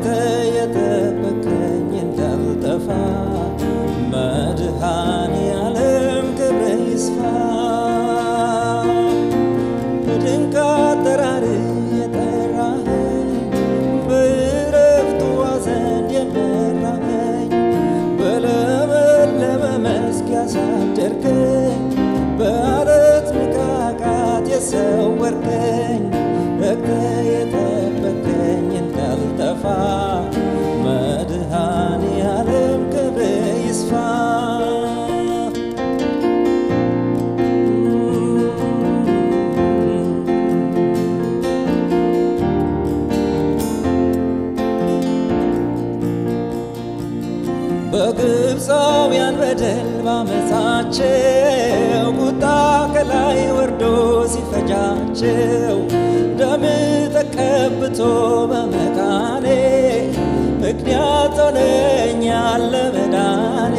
ተግተህ የጠበቀኝ እንዳልጠፋ መድኃኔዓለም ክብር ይስፋ በድንቅ አጠራር የጠራኸኝ በዕረፍቱ ዘንድ የመራኸኝ በለመለመ መስክ ያሳደርከኝ በዓለት ንቃቃት የሰወርከኝ ረግተህ የጠበቀኝ እንዳልጠፋ መድኃኔዓለም ክብር ይስፋ በግብፃውያን በደል ባመፃቸው ቁጣ ከላይ ወርዶ ሲፈጃቸው ደም ተቀብቶ በመቃኔ ምክንያት ሆነኛል ለመዳኔ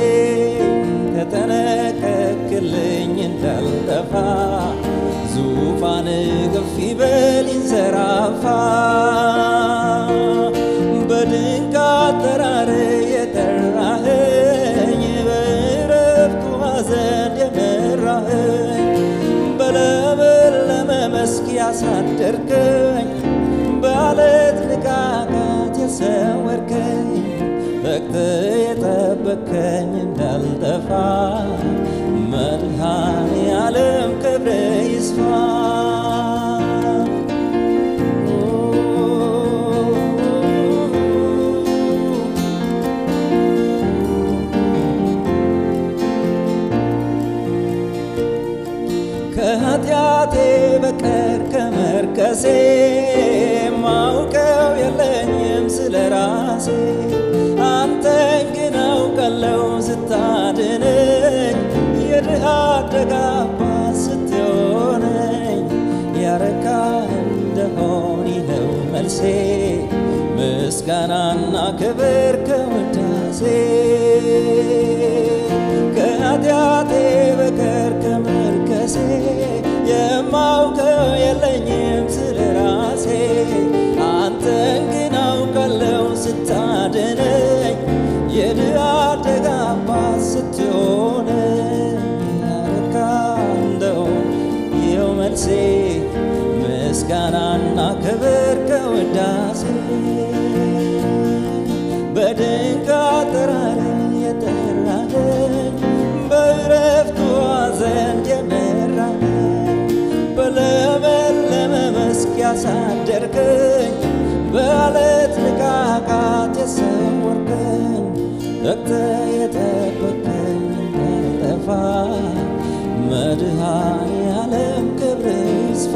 ተጠነቀቅልኝ እንዳልጠፋ ዙፋን ከፍ ይበል ይንሰራፋ በድንቅ አጠራር የጠራኸኝ በዕረፍቱ ዘንድ የመራኸኝ በለመለመ መስክ ያሳደርከኝ በዓለት ንቃቃት የሰወርከኝ ረግተህ የጠበከኝ እንዳልጠፋ መድኃኔዓለም ክብር ይስፋ ከኃጢአቴ በቀር ከመርከሴ ማውቀው የለኝም ስለ ራሴ አንተን ግን አውቃለሁ ስታድነኝ የድሃ አደግ አባት ስትሆነኝ ያረካ እንደሆን ይኸው መልሴ ምስጋናና ክብር ከውዳሴ ከኃጢአቴ በቀር ከመርከሴ የማውቀው የለኝም ስለ ራሴ አንተን ግን አውቃለሁ ስታድነኝ የድሃ አደግ አባት ስትሆነኝ ያረካ እንደው ይኸው መልሴ ምስጋናና ክብር ከውዳሴ በድንቅ አጠራር የጠራኸኝ በዕረፍቱ ዘንድ የመራኸኝ በለመለመ መስክ ያሳደርከኝ በዓለት ንቃቃት የሰወርከኝ ረግተህ የጠበቀኝ እንዳልጠፋ መድኃኔዓለም ክብር ይስፋ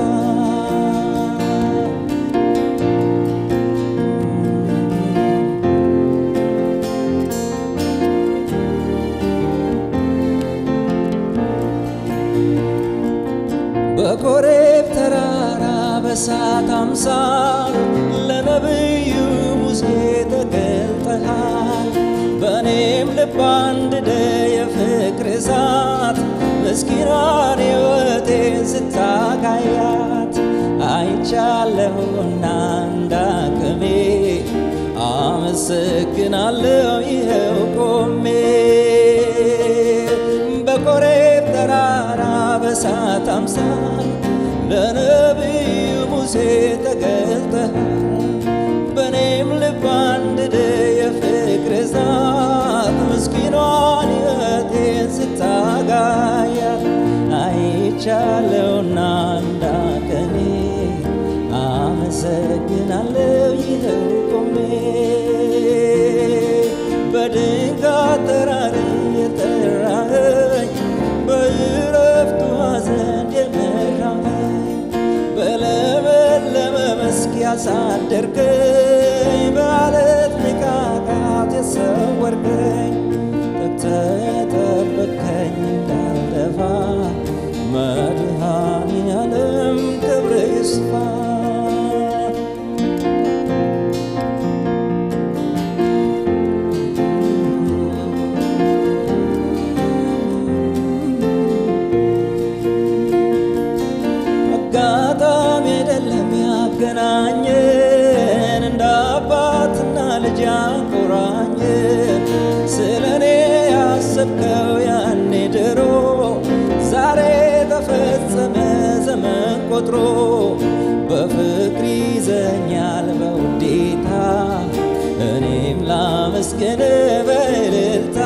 በኮሬብ ተራራ በሳት አምሳል ለነቢዩ ሙሴ ተገልጠሃል። በእኔም ልብ አንድደ የፍቅር እሳት ምስኪኗን ሕይወቴን ስታጋያት አይቻለሁና እንዳቅሜ አመሰግናለሁ ይኸው ቆሜ በኮሬብ ተራራ በሳት አምሳል ለነቢዩ ሙሴ ተገልጠሃል። በእኔም ልብ አንድደ የፍቅር እሳት ምስኪኗን ሕይወቴን ስታጋያት አይቻለሁና እንዳቀኔ አመሰግናለሁ ይኸው ቆሜ በድንቅ አጠራር የጠራኸኝ በዕረፍቱ ዘንድ የመራኸኝ በለመለመ መስክ ያሳደርከኝ በዓለት ንቃቃት የሰወርከኝ ተግተህ የጠበቅከኝ እንዳልጠፋ መድኃኔዓለም ክብር ይስፋ አጋጣሚ አይደለም ያገናኘን ልጅ አቆራኘ ስለ እኔ ያሰብከው ያኔ ድሮ ዛሬ ተፈጸመ ዘመን ቆጥሮ በፍቅር ይዘኛል በውዴታ እኔም ላመስግን በእልልታ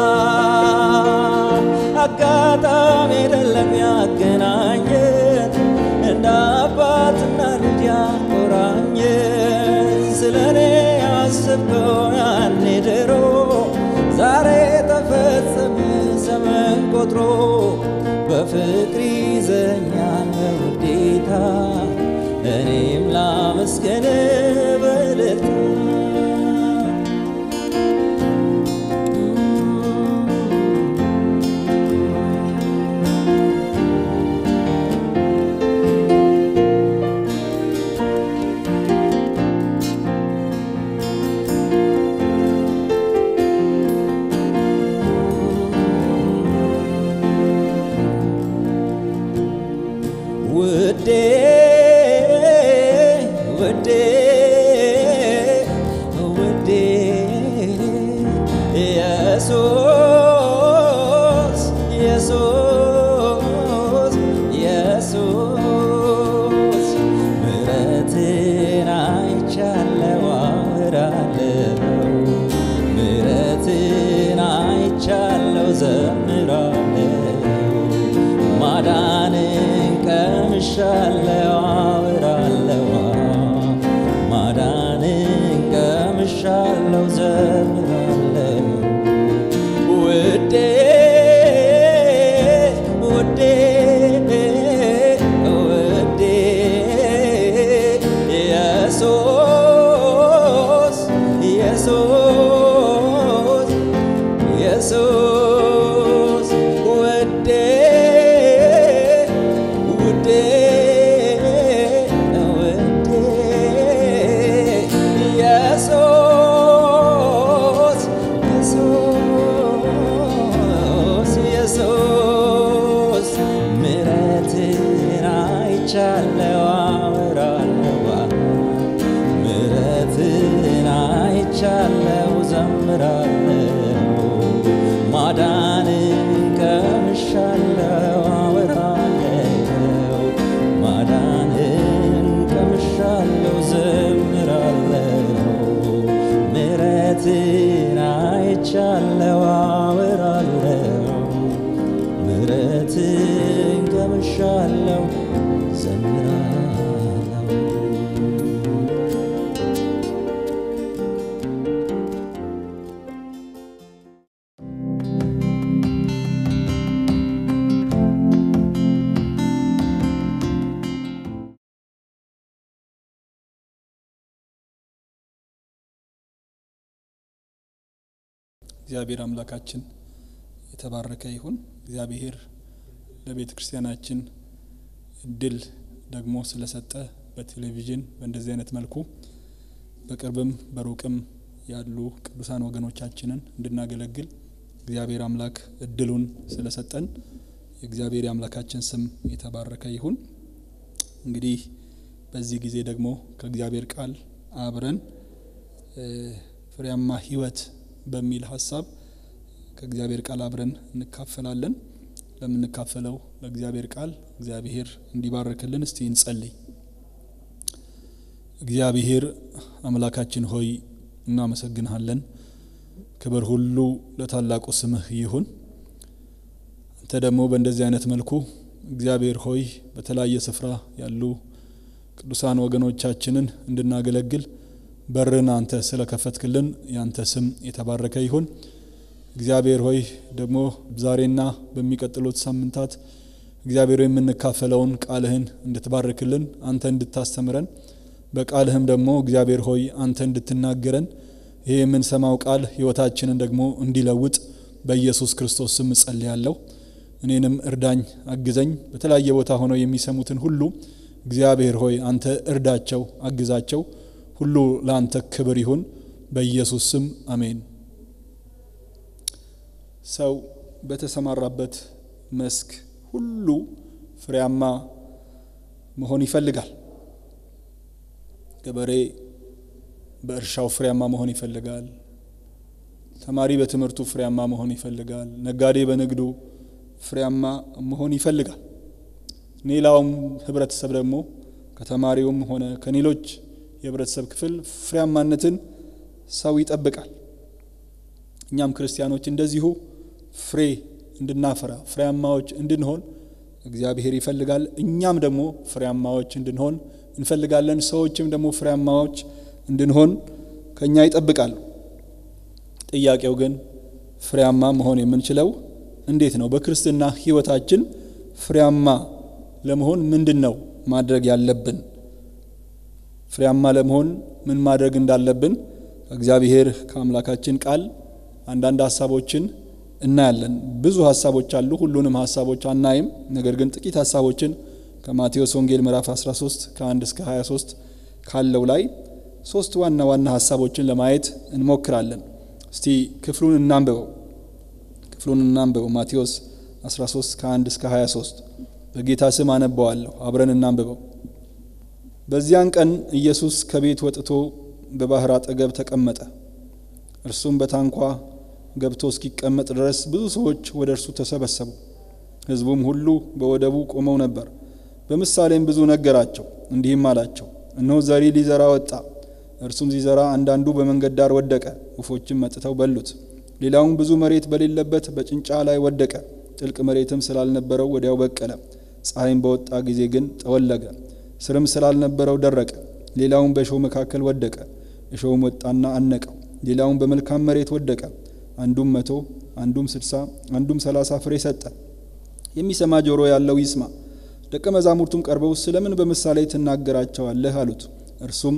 አጋጣሚ አይደለም ያገናኘን እንደ አባትና ልጅ ያቆራኘን ስለ እኔ ያስበው ያኔ ድሮ ዛሬ ተፈጸመ ዘመን ቆጥሮ በፍቅር ይዘኛል በውዴታ እኔም ላመስገን በእልልታ ውዴ ውዴ ውዴ ኢየሱስ ኢየሱስ ኢየሱስ ምሕረትን አይቻለው አወራለው ምሕረትን አይቻለው ዘምራለው ማዳንን ቀምሻለው አወራለው ማዳንን ቀምሻለው ዘምራለው ውዴ ውዴ ውዴ ኢየሱስ ኢየሱስ ኢየሱስ ውዴ ውዴ ውዴ ኢየሱስ ኢየሱስ ኢየሱስ ምሕረትን አይቻለው አወራለው ምሕረትን አይቻለው ዘምራለው ማዳንን ቀምሻለው አወራለው ማዳንን ቀምሻለው ዘምራለው ምሕረትን አይቻለው አወራለው ምሕረትን ቀምሻለው ዘምራለው እግዚአብሔር አምላካችን የተባረከ ይሁን። እግዚአብሔር ለቤተ ክርስቲያናችን እድል ደግሞ ስለሰጠ በቴሌቪዥን በእንደዚህ አይነት መልኩ በቅርብም በሩቅም ያሉ ቅዱሳን ወገኖቻችንን እንድናገለግል እግዚአብሔር አምላክ እድሉን ስለሰጠን የእግዚአብሔር የአምላካችን ስም የተባረከ ይሁን። እንግዲህ በዚህ ጊዜ ደግሞ ከእግዚአብሔር ቃል አብረን እ ፍሬያማ ሕይወት በሚል ሀሳብ ከእግዚአብሔር ቃል አብረን እንካፈላለን። ለምንካፈለው ለእግዚአብሔር ቃል እግዚአብሔር እንዲባርክልን እስቲ እንጸልይ። እግዚአብሔር አምላካችን ሆይ እናመሰግንሃለን። ክብር ሁሉ ለታላቁ ስምህ ይሁን። አንተ ደግሞ በእንደዚህ አይነት መልኩ እግዚአብሔር ሆይ በተለያየ ስፍራ ያሉ ቅዱሳን ወገኖቻችንን እንድናገለግል በርን አንተ ስለከፈትክልን ያንተ ስም የተባረከ ይሁን። እግዚአብሔር ሆይ ደግሞ ዛሬና በሚቀጥሉት ሳምንታት እግዚአብሔር ሆይ የምንካፈለውን ቃልህን እንድትባርክልን አንተ እንድታስተምረን በቃልህም ደግሞ እግዚአብሔር ሆይ አንተ እንድትናገረን ይሄ የምንሰማው ቃል ሕይወታችንን ደግሞ እንዲለውጥ በኢየሱስ ክርስቶስ ስም እጸልያለሁ። እኔንም እርዳኝ፣ አግዘኝ። በተለያየ ቦታ ሆነው የሚሰሙትን ሁሉ እግዚአብሔር ሆይ አንተ እርዳቸው፣ አግዛቸው። ሁሉ ለአንተ ክብር ይሁን በኢየሱስ ስም አሜን። ሰው በተሰማራበት መስክ ሁሉ ፍሬያማ መሆን ይፈልጋል። ገበሬ በእርሻው ፍሬያማ መሆን ይፈልጋል። ተማሪ በትምህርቱ ፍሬያማ መሆን ይፈልጋል። ነጋዴ በንግዱ ፍሬያማ መሆን ይፈልጋል። ሌላውም ህብረተሰብ ደግሞ ከተማሪውም ሆነ ከሌሎች የህብረተሰብ ክፍል ፍሬያማነትን ሰው ይጠብቃል። እኛም ክርስቲያኖች እንደዚሁ ፍሬ እንድናፈራ ፍሬያማዎች እንድንሆን እግዚአብሔር ይፈልጋል። እኛም ደግሞ ፍሬያማዎች እንድንሆን እንፈልጋለን። ሰዎችም ደግሞ ፍሬያማዎች እንድንሆን ከእኛ ይጠብቃሉ። ጥያቄው ግን ፍሬያማ መሆን የምንችለው እንዴት ነው? በክርስትና ህይወታችን ፍሬያማ ለመሆን ምንድን ነው ማድረግ ያለብን? ፍሬያማ ለመሆን ምን ማድረግ እንዳለብን ከእግዚአብሔር ከአምላካችን ቃል አንዳንድ ሀሳቦችን እናያለን። ብዙ ሀሳቦች አሉ። ሁሉንም ሀሳቦች አናይም። ነገር ግን ጥቂት ሀሳቦችን ከማቴዎስ ወንጌል ምዕራፍ 13 ከ1 እስከ 23 ካለው ላይ ሶስት ዋና ዋና ሀሳቦችን ለማየት እንሞክራለን። እስቲ ክፍሉን እናንብበው። ክፍሉን እናንብበው። ማቴዎስ 13 ከ1 እስከ 23 በጌታ ስም አነበዋለሁ። አብረን እናንብበው። በዚያን ቀን ኢየሱስ ከቤት ወጥቶ በባህር አጠገብ ተቀመጠ። እርሱም በታንኳ ገብቶ እስኪቀመጥ ድረስ ብዙ ሰዎች ወደ እርሱ ተሰበሰቡ። ሕዝቡም ሁሉ በወደቡ ቆመው ነበር። በምሳሌም ብዙ ነገራቸው፣ እንዲህም አላቸው፣ እነሆ ዘሪ ሊዘራ ወጣ። እርሱም ሲዘራ አንዳንዱ በመንገድ ዳር ወደቀ፣ ወፎችም መጥተው በሉት። ሌላውም ብዙ መሬት በሌለበት በጭንጫ ላይ ወደቀ። ጥልቅ መሬትም ስላልነበረው ወዲያው በቀለ። ፀሐይም በወጣ ጊዜ ግን ጠወለገ፣ ስርም ስላልነበረው ደረቀ። ሌላውም በእሾህ መካከል ወደቀ፣ እሾህም ወጣና አነቀው። ሌላውም በመልካም መሬት ወደቀ፣ አንዱም መቶ አንዱም ስድሳ አንዱም ሰላሳ ፍሬ ሰጠ። የሚሰማ ጆሮ ያለው ይስማ። ደቀ መዛሙርቱም ቀርበው ስለምን በምሳሌ ትናገራቸዋለህ አሉት። እርሱም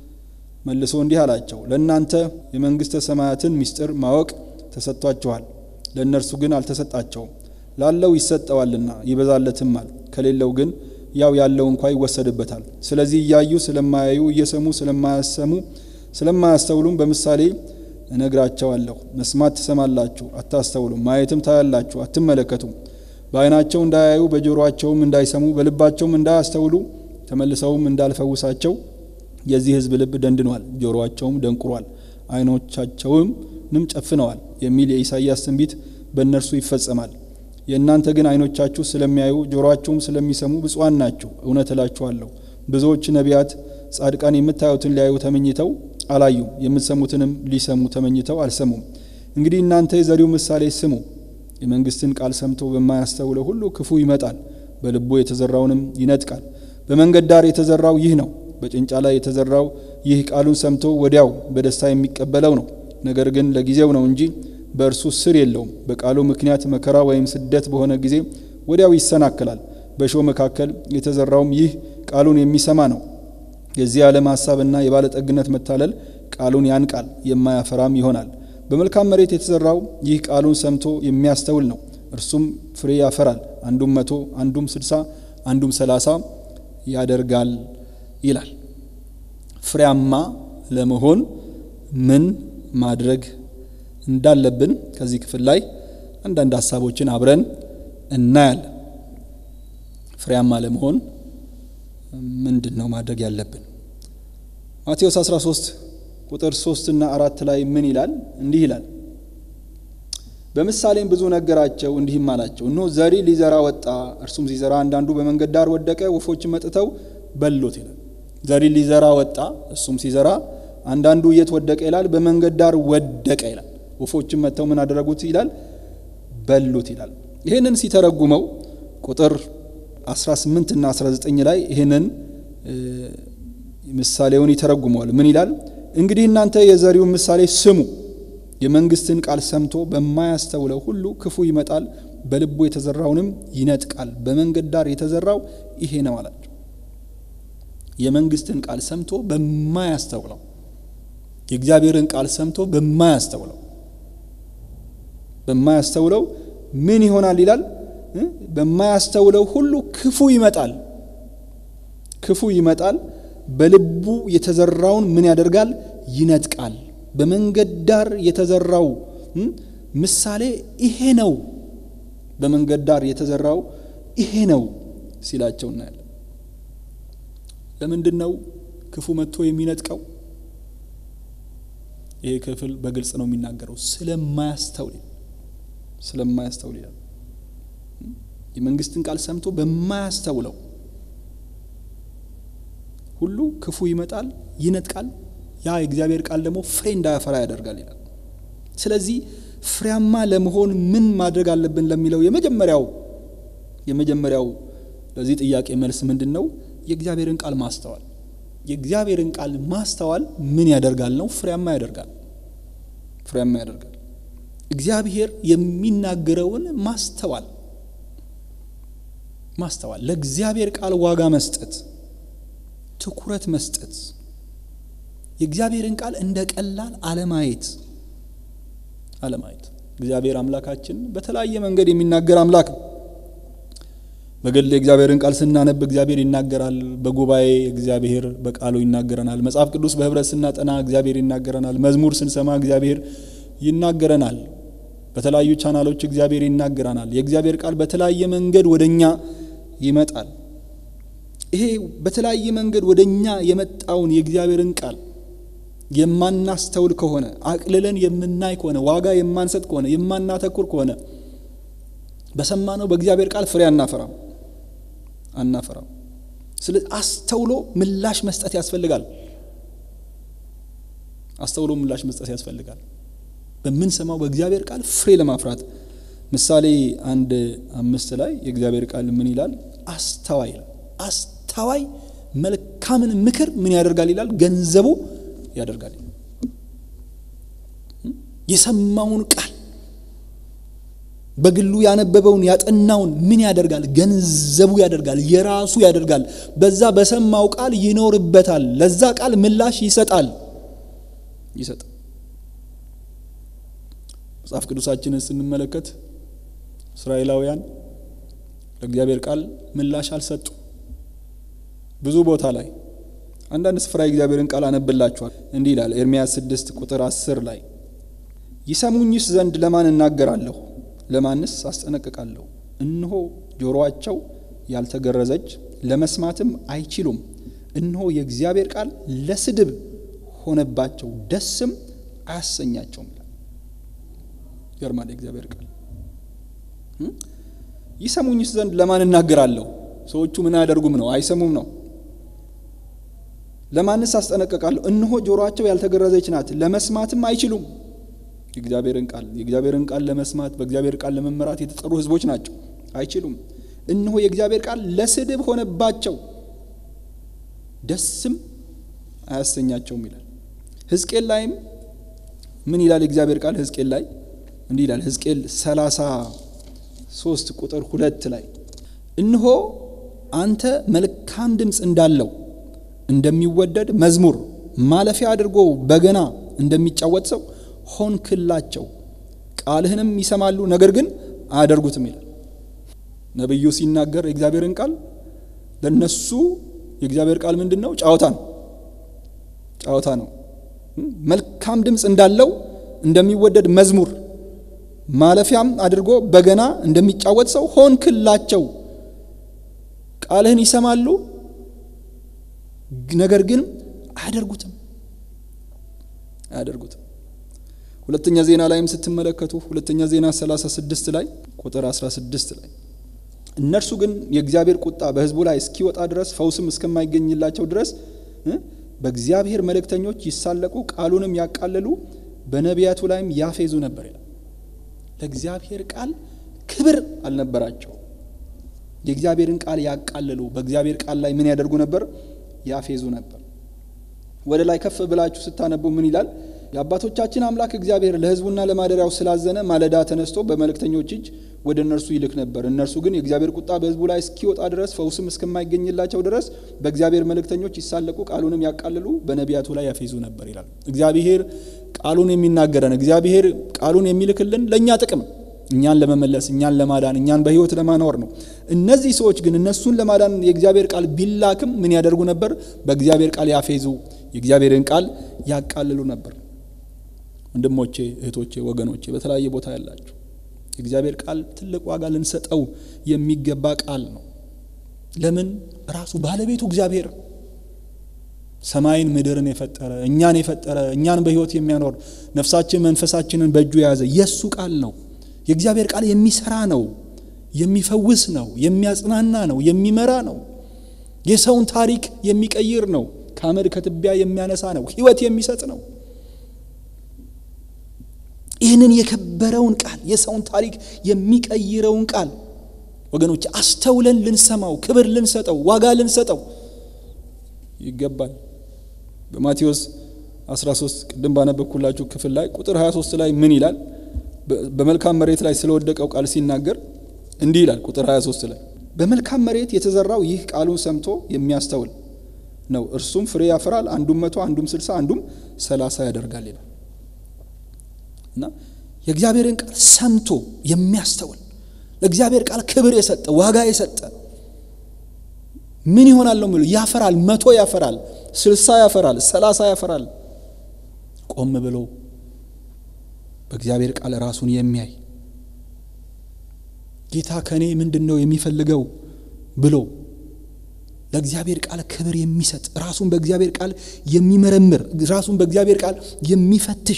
መልሶ እንዲህ አላቸው፣ ለእናንተ የመንግሥተ ሰማያትን ምስጢር ማወቅ ተሰጥቷችኋል፣ ለእነርሱ ግን አልተሰጣቸውም። ላለው ይሰጠዋልና ይበዛለትማል፣ ከሌለው ግን ያው ያለው እንኳ ይወሰድበታል። ስለዚህ እያዩ ስለማያዩ እየሰሙ ስለማያሰሙ ስለማያስተውሉም በምሳሌ እነግራቸዋለሁ። መስማት ትሰማላችሁ፣ አታስተውሉም። ማየትም ታያላችሁ፣ አትመለከቱም። በዓይናቸው እንዳያዩ በጆሮአቸውም እንዳይሰሙ በልባቸውም እንዳያስተውሉ ተመልሰውም እንዳልፈውሳቸው የዚህ ሕዝብ ልብ ደንድኗል፣ ጆሮአቸውም ደንቁሯል፣ ዓይኖቻቸውም ንም ጨፍነዋል የሚል የኢሳይያስ ትንቢት በእነርሱ ይፈጸማል። የእናንተ ግን ዓይኖቻችሁ ስለሚያዩ ጆሮአችሁም ስለሚሰሙ ብፁዓን ናችሁ። እውነት እላችኋለሁ ብዙዎች ነቢያት፣ ጻድቃን የምታዩትን ሊያዩ ተመኝተው አላዩም፣ የምትሰሙትንም ሊሰሙ ተመኝተው አልሰሙም። እንግዲህ እናንተ የዘሪው ምሳሌ ስሙ። የመንግስትን ቃል ሰምቶ በማያስተውለው ሁሉ ክፉ ይመጣል፣ በልቡ የተዘራውንም ይነጥቃል። በመንገድ ዳር የተዘራው ይህ ነው። በጭንጫ ላይ የተዘራው ይህ ቃሉን ሰምቶ ወዲያው በደስታ የሚቀበለው ነው። ነገር ግን ለጊዜው ነው እንጂ በእርሱ ስር የለውም። በቃሉ ምክንያት መከራ ወይም ስደት በሆነ ጊዜ ወዲያው ይሰናክላል። በእሾህ መካከል የተዘራውም ይህ ቃሉን የሚሰማ ነው። የዚህ ዓለም ሀሳብና የባለጠግነት መታለል ቃሉን ያንቃል፣ የማያፈራም ይሆናል። በመልካም መሬት የተዘራው ይህ ቃሉን ሰምቶ የሚያስተውል ነው። እርሱም ፍሬ ያፈራል፣ አንዱም መቶ አንዱም ስድሳ አንዱም ሰላሳ ያደርጋል ይላል። ፍሬያማ ለመሆን ምን ማድረግ እንዳለብን ከዚህ ክፍል ላይ አንዳንድ ሀሳቦችን አብረን እናያለን። ፍሬያማ ለመሆን ምንድን ነው ማድረግ ያለብን? ማቴዎስ 13 ቁጥር 3 እና አራት ላይ ምን ይላል? እንዲህ ይላል በምሳሌም ብዙ ነገራቸው፣ እንዲህም አላቸው፣ እነሆ ዘሪ ሊዘራ ወጣ። እርሱም ሲዘራ አንዳንዱ በመንገድ ዳር ወደቀ፣ ወፎች መጥተው በሎት ይላል። ዘሪ ሊዘራ ወጣ፣ እሱም ሲዘራ አንዳንዱ የት ወደቀ ይላል? በመንገድ ዳር ወደቀ ይላል። ወፎችም መጥተው ምን አደረጉት ይላል? በሉት ይላል። ይህንን ሲተረጉመው ቁጥር 18 እና 19 ላይ ይህንን ምሳሌውን ይተረጉመዋል። ምን ይላል? እንግዲህ እናንተ የዘሪውን ምሳሌ ስሙ። የመንግስትን ቃል ሰምቶ በማያስተውለው ሁሉ ክፉ ይመጣል፣ በልቡ የተዘራውንም ይነጥቃል። በመንገድ ዳር የተዘራው ይሄ ነው አላቸው። የመንግስትን ቃል ሰምቶ በማያስተውለው የእግዚአብሔርን ቃል ሰምቶ በማያስተውለው በማያስተውለው ምን ይሆናል ይላል? በማያስተውለው ሁሉ ክፉ ይመጣል። ክፉ ይመጣል፣ በልቡ የተዘራውን ምን ያደርጋል? ይነጥቃል። በመንገድ ዳር የተዘራው ምሳሌ ይሄ ነው። በመንገድ ዳር የተዘራው ይሄ ነው ሲላቸው እናያለን። ለምንድን ነው ክፉ መጥቶ የሚነጥቀው? ይሄ ክፍል በግልጽ ነው የሚናገረው። ስለማያስተውል ስለማያስተውል ይላል። የመንግስትን ቃል ሰምቶ በማያስተውለው ሁሉ ክፉ ይመጣል፣ ይነጥቃል። ያ የእግዚአብሔር ቃል ደግሞ ፍሬ እንዳያፈራ ያደርጋል ይላል። ስለዚህ ፍሬያማ ለመሆን ምን ማድረግ አለብን ለሚለው የመጀመሪያው የመጀመሪያው ለዚህ ጥያቄ መልስ ምንድን ነው? የእግዚአብሔርን ቃል ማስተዋል። የእግዚአብሔርን ቃል ማስተዋል ምን ያደርጋል ነው? ፍሬያማ ያደርጋል። ፍሬያማ ያደርጋል። እግዚአብሔር የሚናገረውን ማስተዋል ማስተዋል፣ ለእግዚአብሔር ቃል ዋጋ መስጠት፣ ትኩረት መስጠት፣ የእግዚአብሔርን ቃል እንደ ቀላል አለማየት አለማየት። እግዚአብሔር አምላካችን በተለያየ መንገድ የሚናገር አምላክ ነው። በግል የእግዚአብሔርን ቃል ስናነብ እግዚአብሔር ይናገራል። በጉባኤ እግዚአብሔር በቃሉ ይናገረናል። መጽሐፍ ቅዱስ በህብረት ስናጠና እግዚአብሔር ይናገረናል። መዝሙር ስንሰማ እግዚአብሔር ይናገረናል። በተለያዩ ቻናሎች እግዚአብሔር ይናገረናል። የእግዚአብሔር ቃል በተለያየ መንገድ ወደ እኛ ይመጣል። ይሄ በተለያየ መንገድ ወደ እኛ የመጣውን የእግዚአብሔርን ቃል የማናስተውል ከሆነ አቅልለን የምናይ ከሆነ ዋጋ የማንሰጥ ከሆነ የማናተኩር ከሆነ በሰማነው በእግዚአብሔር ቃል ፍሬ አናፈራም አናፈራም። ስለዚህ አስተውሎ ምላሽ መስጠት ያስፈልጋል። አስተውሎ ምላሽ መስጠት ያስፈልጋል። በምንሰማው በእግዚአብሔር ቃል ፍሬ ለማፍራት ምሳሌ አንድ አምስት ላይ የእግዚአብሔር ቃል ምን ይላል? አስተዋይ ይላል። አስተዋይ መልካምን ምክር ምን ያደርጋል ይላል? ገንዘቡ ያደርጋል። የሰማውን ቃል በግሉ ያነበበውን ያጠናውን ምን ያደርጋል? ገንዘቡ ያደርጋል፣ የራሱ ያደርጋል። በዛ በሰማው ቃል ይኖርበታል። ለዛ ቃል ምላሽ ይሰጣል ይሰጣል። መጽሐፍ ቅዱሳችንን ስንመለከት እስራኤላውያን ለእግዚአብሔር ቃል ምላሽ አልሰጡ። ብዙ ቦታ ላይ አንዳንድ ስፍራ የእግዚአብሔርን ቃል አነብላችኋል። እንዲህ ይላል ኤርምያስ ስድስት ቁጥር አስር ላይ ይሰሙኝስ ዘንድ ለማን እናገራለሁ? ለማንስ አስጠነቅቃለሁ? እነሆ ጆሮአቸው ያልተገረዘች ለመስማትም አይችሉም። እነሆ የእግዚአብሔር ቃል ለስድብ ሆነባቸው፣ ደስም አያሰኛቸውም ይላል። ይገርማል። የእግዚአብሔር ቃል ይሰሙኝስ ዘንድ ለማን እናገራለሁ? ሰዎቹ ምን አያደርጉም ነው? አይሰሙም ነው። ለማንስ አስጠነቅቃለሁ? እነሆ ጆሮአቸው ያልተገረዘች ናት፣ ለመስማትም አይችሉም። የእግዚአብሔርን ቃል የእግዚአብሔርን ቃል ለመስማት በእግዚአብሔር ቃል ለመመራት የተጠሩ ሕዝቦች ናቸው። አይችሉም። እነሆ የእግዚአብሔር ቃል ለስድብ ሆነባቸው፣ ደስም አያሰኛቸውም ይላል። ሕዝቅኤል ላይም ምን ይላል የእግዚአብሔር ቃል? ሕዝቅኤል ላይ እንዲህ ይላል። ሕዝቅኤል ሰላሳ ሶስት ቁጥር ሁለት ላይ እነሆ አንተ መልካም ድምፅ እንዳለው እንደሚወደድ መዝሙር ማለፊያ አድርጎ በገና እንደሚጫወት ሰው ሆንክላቸው፣ ቃልህንም ይሰማሉ፣ ነገር ግን አያደርጉትም ይላል። ነቢዩ ሲናገር የእግዚአብሔርን ቃል ለነሱ የእግዚአብሔር ቃል ምንድን ነው? ጫወታ ነው። ጫወታ ነው። መልካም ድምፅ እንዳለው እንደሚወደድ መዝሙር ማለፊያም አድርጎ በገና እንደሚጫወት ሰው ሆንክላቸው፣ ቃልህን ይሰማሉ፣ ነገር ግን አያደርጉትም አያደርጉትም። ሁለተኛ ዜና ላይም ስትመለከቱ ሁለተኛ ዜና 36 ላይ ቁጥር 16 ላይ እነርሱ ግን የእግዚአብሔር ቁጣ በሕዝቡ ላይ እስኪወጣ ድረስ ፈውስም እስከማይገኝላቸው ድረስ በእግዚአብሔር መልእክተኞች ይሳለቁ፣ ቃሉንም ያቃልሉ፣ በነቢያቱ ላይም ያፌዙ ነበር ይላል። ለእግዚአብሔር ቃል ክብር አልነበራቸው። የእግዚአብሔርን ቃል ያቃልሉ፣ በእግዚአብሔር ቃል ላይ ምን ያደርጉ ነበር? ያፌዙ ነበር። ወደ ላይ ከፍ ብላችሁ ስታነቡ ምን ይላል? የአባቶቻችን አምላክ እግዚአብሔር ለሕዝቡና ለማደሪያው ስላዘነ ማለዳ ተነስቶ በመልእክተኞች እጅ ወደ እነርሱ ይልክ ነበር። እነርሱ ግን የእግዚአብሔር ቁጣ በሕዝቡ ላይ እስኪወጣ ድረስ ፈውስም እስከማይገኝላቸው ድረስ በእግዚአብሔር መልእክተኞች ይሳለቁ፣ ቃሉንም ያቃልሉ፣ በነቢያቱ ላይ ያፌዙ ነበር ይላል። እግዚአብሔር ቃሉን የሚናገረን እግዚአብሔር ቃሉን የሚልክልን ለእኛ ጥቅም እኛን ለመመለስ እኛን ለማዳን እኛን በሕይወት ለማኖር ነው። እነዚህ ሰዎች ግን እነሱን ለማዳን የእግዚአብሔር ቃል ቢላክም ምን ያደርጉ ነበር? በእግዚአብሔር ቃል ያፌዙ፣ የእግዚአብሔርን ቃል ያቃልሉ ነበር። ወንድሞቼ፣ እህቶቼ፣ ወገኖቼ በተለያየ ቦታ ያላችሁ የእግዚአብሔር ቃል ትልቅ ዋጋ ልንሰጠው የሚገባ ቃል ነው። ለምን? ራሱ ባለቤቱ እግዚአብሔር ሰማይን ምድርን የፈጠረ እኛን የፈጠረ እኛን በሕይወት የሚያኖር ነፍሳችን መንፈሳችንን በእጁ የያዘ የእሱ ቃል ነው። የእግዚአብሔር ቃል የሚሰራ ነው፣ የሚፈውስ ነው፣ የሚያጽናና ነው፣ የሚመራ ነው። የሰውን ታሪክ የሚቀይር ነው። ከአመድ ከትቢያ የሚያነሳ ነው። ሕይወት የሚሰጥ ነው። ይህንን የከበረውን ቃል የሰውን ታሪክ የሚቀይረውን ቃል ወገኖች አስተውለን ልንሰማው፣ ክብር ልንሰጠው፣ ዋጋ ልንሰጠው ይገባል። በማቴዎስ 13 ቅድም ባነበብኩላችሁ ክፍል ላይ ቁጥር 23 ላይ ምን ይላል? በመልካም መሬት ላይ ስለወደቀው ቃል ሲናገር እንዲህ ይላል። ቁጥር 23 ላይ በመልካም መሬት የተዘራው ይህ ቃሉን ሰምቶ የሚያስተውል ነው። እርሱም ፍሬ ያፈራል፣ አንዱም መቶ አንዱም ስልሳ አንዱም ሰላሳ ያደርጋል ይላል እና የእግዚአብሔርን ቃል ሰምቶ የሚያስተውል ለእግዚአብሔር ቃል ክብር የሰጠ ዋጋ የሰጠ ምን ይሆናል ነው የሚለው ያፈራል፣ መቶ ያፈራል፣ ስልሳ ያፈራል፣ ሰላሳ ያፈራል። ቆም ብሎ በእግዚአብሔር ቃል ራሱን የሚያይ ጌታ ከእኔ ምንድን ነው የሚፈልገው ብሎ ለእግዚአብሔር ቃል ክብር የሚሰጥ ራሱን በእግዚአብሔር ቃል የሚመረምር ራሱን በእግዚአብሔር ቃል የሚፈትሽ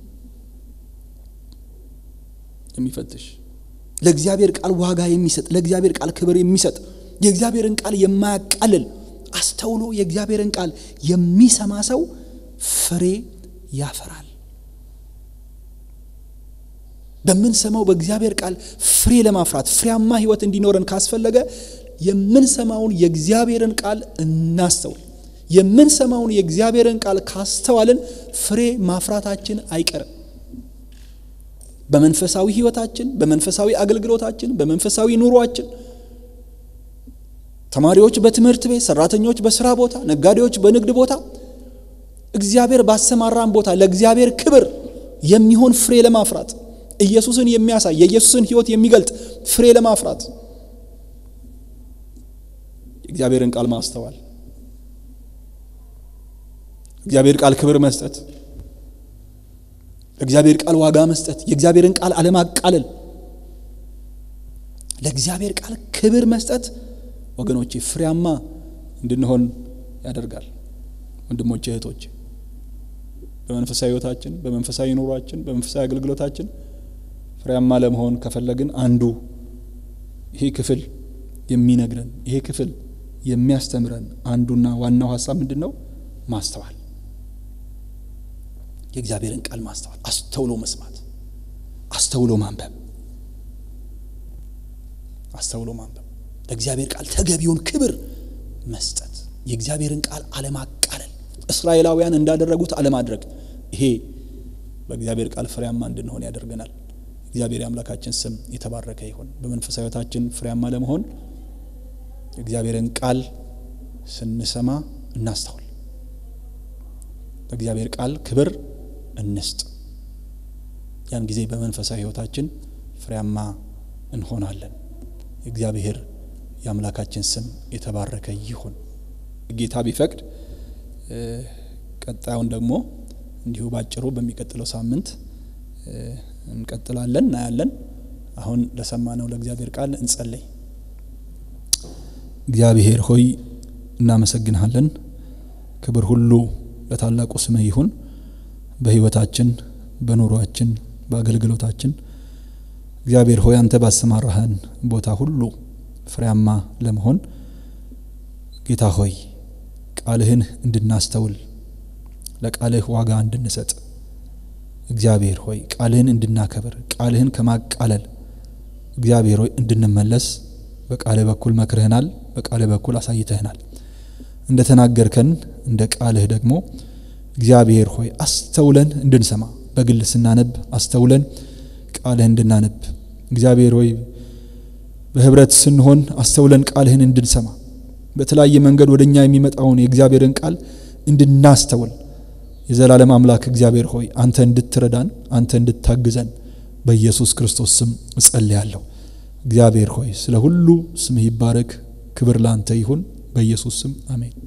የሚፈትሽ ለእግዚአብሔር ቃል ዋጋ የሚሰጥ ለእግዚአብሔር ቃል ክብር የሚሰጥ የእግዚአብሔርን ቃል የማያቃልል አስተውሎ የእግዚአብሔርን ቃል የሚሰማ ሰው ፍሬ ያፈራል። በምንሰማው በእግዚአብሔር ቃል ፍሬ ለማፍራት ፍሬያማ ሕይወት እንዲኖረን ካስፈለገ የምንሰማውን የእግዚአብሔርን ቃል እናስተውል። የምንሰማውን የእግዚአብሔርን ቃል ካስተዋልን ፍሬ ማፍራታችን አይቀርም። በመንፈሳዊ ሕይወታችን፣ በመንፈሳዊ አገልግሎታችን፣ በመንፈሳዊ ኑሯችን ተማሪዎች በትምህርት ቤት፣ ሰራተኞች በስራ ቦታ፣ ነጋዴዎች በንግድ ቦታ እግዚአብሔር ባሰማራን ቦታ ለእግዚአብሔር ክብር የሚሆን ፍሬ ለማፍራት ኢየሱስን የሚያሳይ የኢየሱስን ሕይወት የሚገልጥ ፍሬ ለማፍራት የእግዚአብሔርን ቃል ማስተዋል፣ እግዚአብሔር ቃል ክብር መስጠት፣ ለእግዚአብሔር ቃል ዋጋ መስጠት፣ የእግዚአብሔርን ቃል አለማቃለል፣ ለእግዚአብሔር ቃል ክብር መስጠት ወገኖቼ ፍሬያማ እንድንሆን ያደርጋል። ወንድሞቼ እህቶቼ፣ በመንፈሳዊ ሕይወታችን፣ በመንፈሳዊ ኑሯችን፣ በመንፈሳዊ አገልግሎታችን ፍሬያማ ለመሆን ከፈለግን አንዱ ይሄ ክፍል የሚነግረን ይሄ ክፍል የሚያስተምረን አንዱና ዋናው ሀሳብ ምንድን ነው? ማስተዋል፣ የእግዚአብሔርን ቃል ማስተዋል፣ አስተውሎ መስማት፣ አስተውሎ ማንበብ፣ አስተውሎ ማንበብ ለእግዚአብሔር ቃል ተገቢውን ክብር መስጠት፣ የእግዚአብሔርን ቃል አለማቃለል፣ እስራኤላውያን እንዳደረጉት አለማድረግ። ይሄ በእግዚአብሔር ቃል ፍሬያማ እንድንሆን ያደርገናል። እግዚአብሔር የአምላካችን ስም የተባረከ ይሁን። በመንፈሳዊ ሕይወታችን ፍሬያማ ለመሆን የእግዚአብሔርን ቃል ስንሰማ እናስተውል፣ ለእግዚአብሔር ቃል ክብር እንስጥ። ያን ጊዜ በመንፈሳዊ ሕይወታችን ፍሬያማ እንሆናለን። እግዚአብሔር የአምላካችን ስም የተባረከ ይሁን። ጌታ ቢፈቅድ ቀጣዩን ደግሞ እንዲሁ ባጭሩ በሚቀጥለው ሳምንት እንቀጥላለን፣ እናያለን። አሁን ለሰማነው ለእግዚአብሔር ቃል እንጸለይ። እግዚአብሔር ሆይ እናመሰግንሃለን። ክብር ሁሉ ለታላቁ ስምህ ይሁን። በሕይወታችን፣ በኑሯችን፣ በአገልግሎታችን እግዚአብሔር ሆይ አንተ ባሰማራህን ቦታ ሁሉ ፍሬያማ ለመሆን ጌታ ሆይ ቃልህን እንድናስተውል ለቃልህ ዋጋ እንድንሰጥ እግዚአብሔር ሆይ ቃልህን እንድናከብር ቃልህን ከማቃለል እግዚአብሔር ሆይ እንድንመለስ በቃልህ በኩል መክርህናል፣ በቃልህ በኩል አሳይተህናል። እንደ ተናገርከን እንደ ቃልህ ደግሞ እግዚአብሔር ሆይ አስተውለን እንድንሰማ በግል ስናነብ አስተውለን ቃልህን እንድናነብ እግዚአብሔር ሆይ በህብረት ስንሆን አስተውለን ቃልህን እንድንሰማ በተለያየ መንገድ ወደ እኛ የሚመጣውን የእግዚአብሔርን ቃል እንድናስተውል የዘላለም አምላክ እግዚአብሔር ሆይ አንተ እንድትረዳን አንተ እንድታግዘን በኢየሱስ ክርስቶስ ስም እጸልያለሁ። እግዚአብሔር ሆይ ስለ ሁሉ ስምህ ይባረክ። ክብር ላንተ ይሁን። በኢየሱስ ስም አሜን።